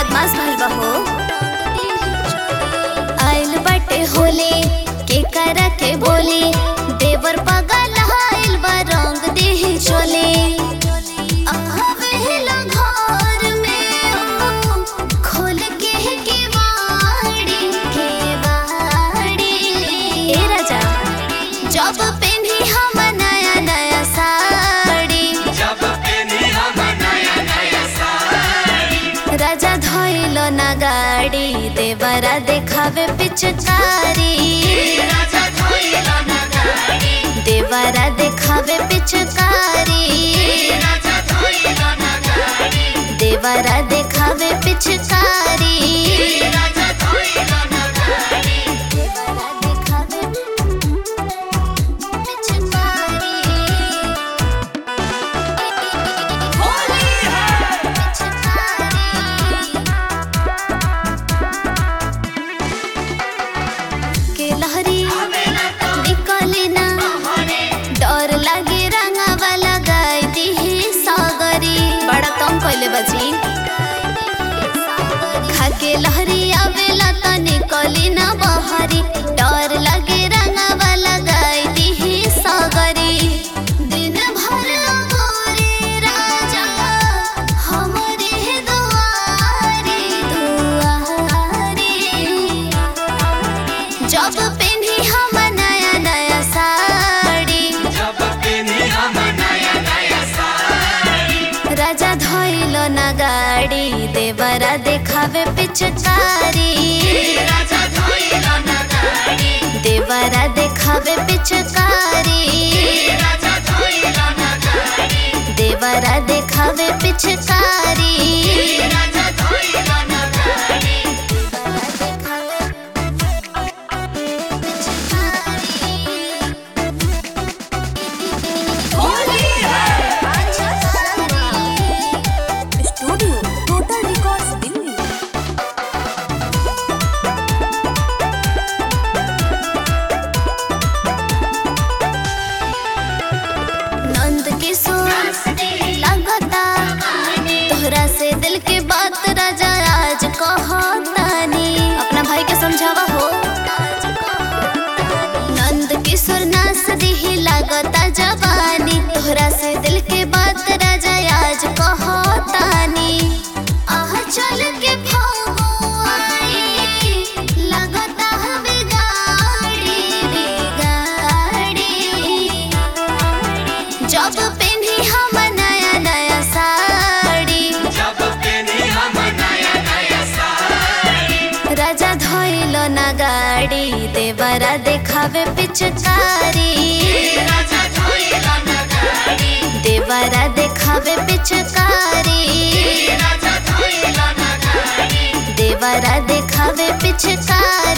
बदमाश भइल बा हो आइल बाटे होले के करा के बोले देवर पगल आइल बा रंग देहि चोले आवेला घर में ओ, खोल के केवाड़ी केवाड़ी ए राजा जब पेन्ही हम नया नया साड़ी जब पेनी हम नया नया साड़ी राजा धोइल ना गाड़ी देवरा देखावे पिचकारी राजा धोइला ना गाड़ी देवरा देखावे पिचकारी राजा धोइला ना गाड़ी देवरा देखावे पिचकारी राजा धोइला ना गाड़ी देवरा देखावे पिचकारी होली है के लहरी आवेला तो निकले ना हरे डर लागे रंगावा लगाई दिही सागरी बड़ा कम कइले बची खाके लहरी आवेला त निकली ना बहरी डर लागे रंगावा लगाई दिही सागरी दिन भर गोरे राजा हमरे दुआरे दुआरे जब पेन्ही हम नया नया साड़ी जब पेनी हम नया नया साड़ी राजा धोइल ना गाड़ी देवरा देखावे पिचकारी राजा धोइला ना गाड़ी देवरा देखावे पिचकारी राजा धोइला ना गाड़ी देवरा देखावे पिचकारी राजा धोइला ना गाड़ी होली है studio total records Delhi Nand Kishore लगता तोहरा से दिल के बात राजा आज कहतानी अपना भाई के समझावा हो नंद किशोर नास दिही लगता जवानी तोहरा से दिल के बात राजा आज कहतानी आह चल के फगुआई लगता हवे गाड़ी रे गाड़ी जब पेन्ही हम नया नया साड़ी जब पेनी हम नया नया साड़ी राजा धोइल ना गाड़ी देवरा देखावे पिचकारी राजा धोइला ना गाड़ी देवरा देखावे पिचकारी राजा धोइला ना गाड़ी देवरा देखावे पिचकारी